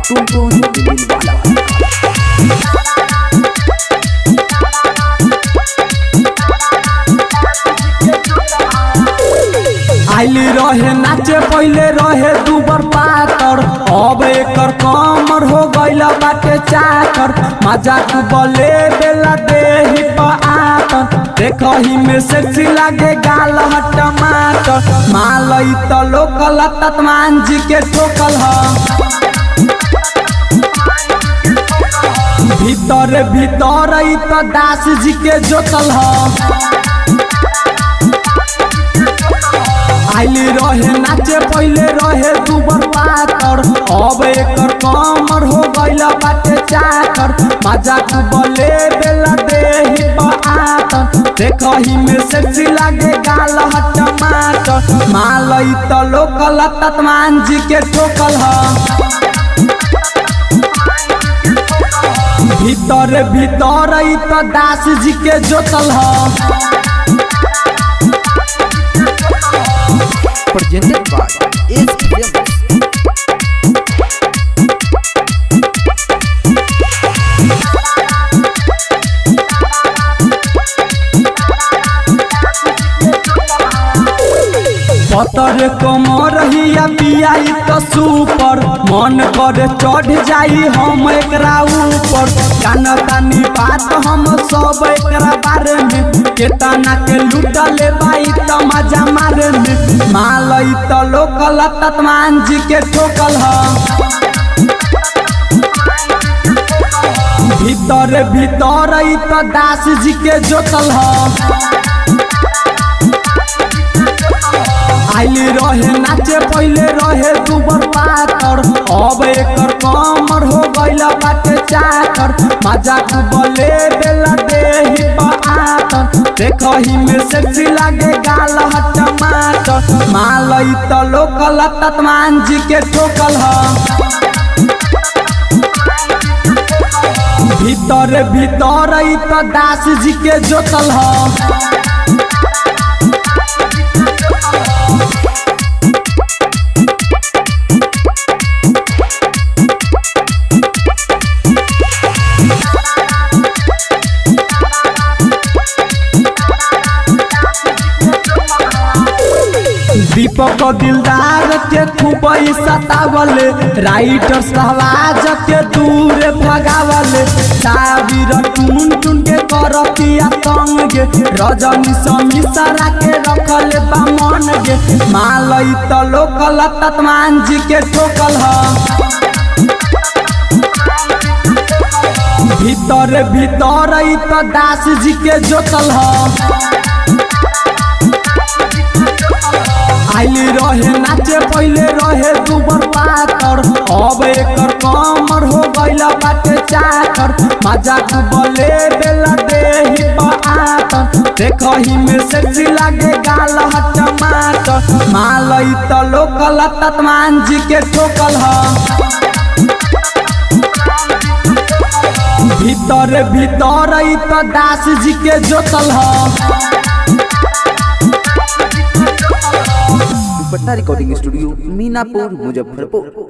टुनटुन दिलवाला आइल रहे नाचे पहले रहे दुबर पातर अब एकर कमर हो गइल बाटे चाकर मजाक बले बेला देही पर आतर देखही में सेक्सी लागे गाल ह टमाटर मालई त लोकल तत्मान जी के ठोकल ह भीतर भीतर ई त दास जी के जोतल ह आइल रहे नाचे पहले रहे दुबर पातर अब एकर कमर हो गइल बाटे चाकर मजाक बले बेला देही पर आतर देखही में सेक्सी लागे गाल ह टमाटर मालई त लोकल तत्मान जी के ठोकल ह भीतर भीतर ई त दास जी के जोतल ह presented by Ace Films. पतर कमर हिया पियाई त सुपर मन करे चढ़ जाई हम एकरा ऊपर कान तानी बात हम सब एकरा बारे में केतना के लुटले बाई त मजा मारे में मालई त लोकल तत्मान जी के ठोकल ह भीतर भीतर ई त दास जी के जोतल ह आइल रहे नाचे पहले रहे दुबर पातर अब एकर कमर हो गइल बाटे चाकर मजाक बले बेला देही पर आतर देखही में सेक्सी लागे गाल ह टमाटर मालई त लोकल तत्मान जी के ठोकल ह भीतर भीतर ई त दास जी के जोतल ह दीपक दिलदार के खूब सतावले राइटर सहवाज के दूर भगावले साबिर टुन टुन के करतिया तंग गे रजनी समिसरा के रखले बामन गे मालई त लोकल तत्मान जी के ठोकल ह भीतर भीतर ई त दास जी के जोतल ह आइल रहे नाचे पहले रहे दुबर पातर अब एकर कमर हो गइल बाटे चाकर मजाक बले बेला देही पर आतर देखही में सेक्सी लागे गाल ह टमाटर मालई त लोकल तत्मान जी के ठोकल ह भीतर भीतर ई त दास जी के जोतल ह दुपट्टा रिकॉर्डिंग स्टूडियो मीनापुर मुजफ्फरपुर